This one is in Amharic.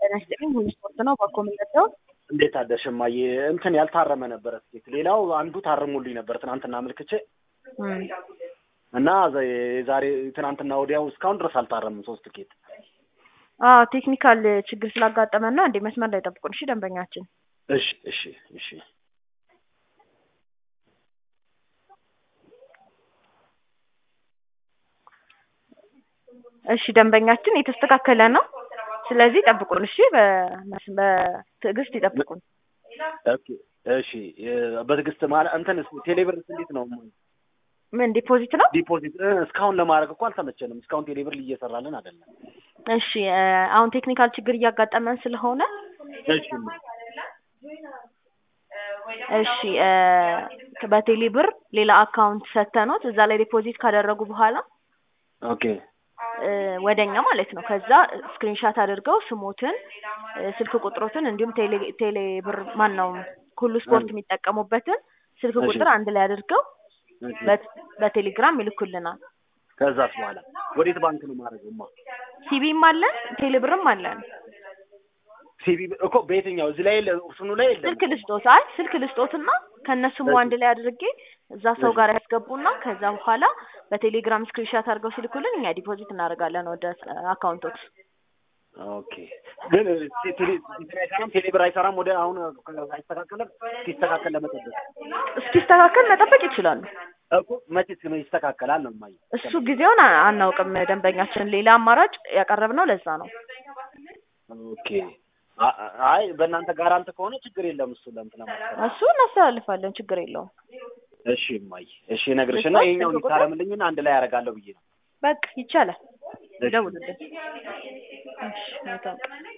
ጤና ይስጥልኝ። ሁሉ ስፖርት ነው። ባኮ የምንወደው እንዴት አደርሽ እማዬ? እንትን ያልታረመ ነበረ ትኬት። ሌላው አንዱ ታርሙልኝ ነበር ትናንትና አመልክቼ እና የዛሬ ትናንትና ወዲያው እስካሁን ድረስ አልታረምም ሶስት ትኬት። አዎ ቴክኒካል ችግር ስላጋጠመን ነው። እንዴ መስመር ላይ ጠብቁን እሺ፣ ደንበኛችን እሺ እሺ እሺ እሺ ደንበኛችን የተስተካከለ ነው። ስለዚህ ጠብቁን እሺ፣ በመስ- በትዕግስት ይጠብቁን። ኦኬ እሺ በትዕግስት ማለት እንትን ቴሌብርስ እንዴት ነው ምን ዲፖዚት ነው? ዲፖዚት እ፣ እስካሁን ለማድረግ እኮ አልተመቸንም። እስካሁን ቴሌብር እየሰራልን አይደለም። እሺ እ፣ አሁን ቴክኒካል ችግር እያጋጠመን ስለሆነ እሺ እሺ እ፣ በቴሌ ብር ሌላ አካውንት ሰተኖት እዛ ላይ ዲፖዚት ካደረጉ በኋላ ኦኬ እ፣ ወደኛ ማለት ነው። ከዛ ስክሪንሻት አድርገው ስሞትን እ፣ ስልክ ቁጥሮትን እንዲሁም ቴሌ ቴሌ ብር ማን ነው ሁሉ ስፖርት የሚጠቀሙበትን ስልክ እሺ። ቁጥር አንድ ላይ አድርገው እሺ። በት- በቴሌግራም ይልኩልናል። ከዛስ በኋላ ወዴት ባንክ ነው ማድረግማ? ሲቢም አለን ቴሌ ብርም አለን። ሲቢ እኮ በየትኛው እዚህ ላይ የለ እሱኑ ላይ የለም። ስልክ ልስጦት አይ ስልክ ልስጦትና ከእነሱም አንድ ላይ አድርጌ እዛ ሰው ጋር ያስገቡና ከዛ በኋላ በቴሌግራም ስክሪንሻት አድርገው ሲልኩልን እኛ ዲፖዚት እናደርጋለን ወደ አካውንቶች። ኦኬ ግን ቴ- ቴሌ እንትን አይሰራም፣ ቴሌብር አይሰራም። ወደ አሁን አይስተካከልም። ሲስተካከል ለመጠበቅ እስኪስተካከል መጠበቅ ይችላሉ። እኮ መቼስ ነው ይስተካከላል ነው የማየው። እሱ ጊዜውን አ- አናውቅም። ደንበኛችን ሌላ አማራጭ ያቀረብነው ለዛ ነው። ኦኬ አ- አ- አይ በእናንተ ጋራንት ከሆነ ችግር የለም። እሱ ለእንትን ለማስተካከል እሱ እናስተላልፋለን፣ ችግር የለውም። እሺ እማዬ፣ እሺ እነግርሽና እሺ፣ ይሄኛውን ስልክ ቁጥር? ይታረምልኝና አንድ ላይ ያደርጋለሁ ብዬ ነው። በቃ ይቻላል። እሺ። ደውልልን። እሺ መልካም ቀን።